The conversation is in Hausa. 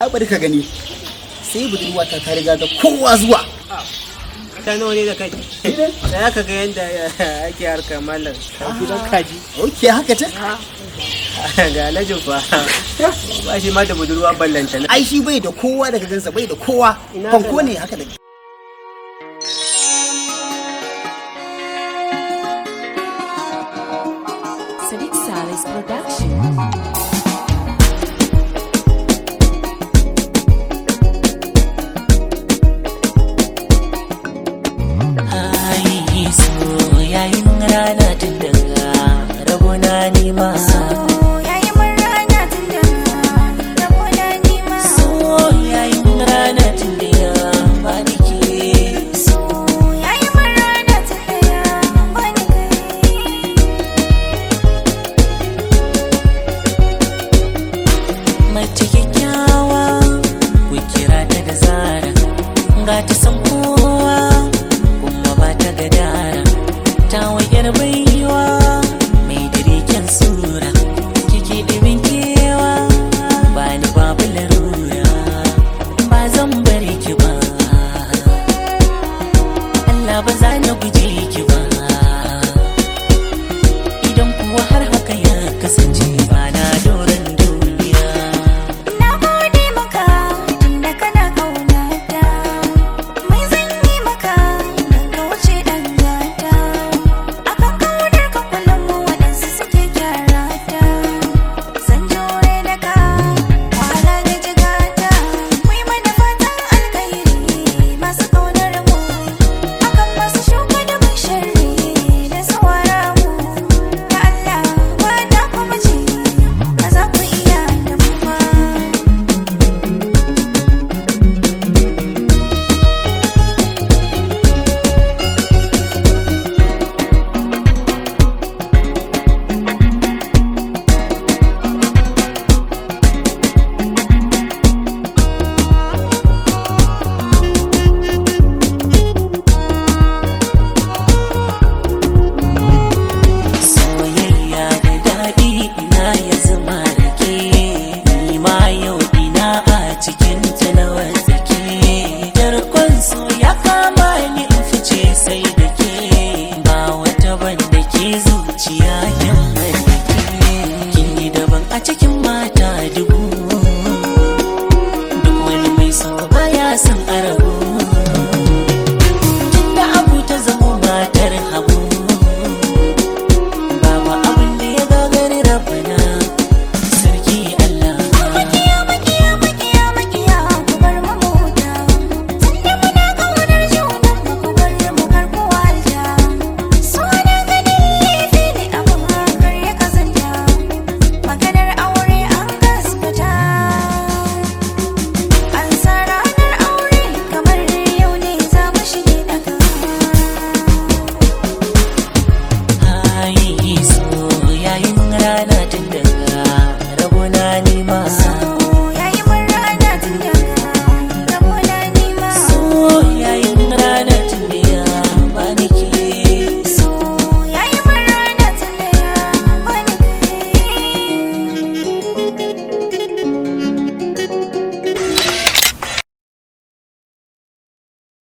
bari ka gani sai budurwa ta ta riga da kowa zuwa ta nawa ne da kai da ka ga yadda ake harkar mallam a gidan kaji ok haka ta ga alhajin fa ba shi ma da budurwa ballanta ai shi bai da kowa daga gansa bai da kowa Ina fanko kana? ne haka da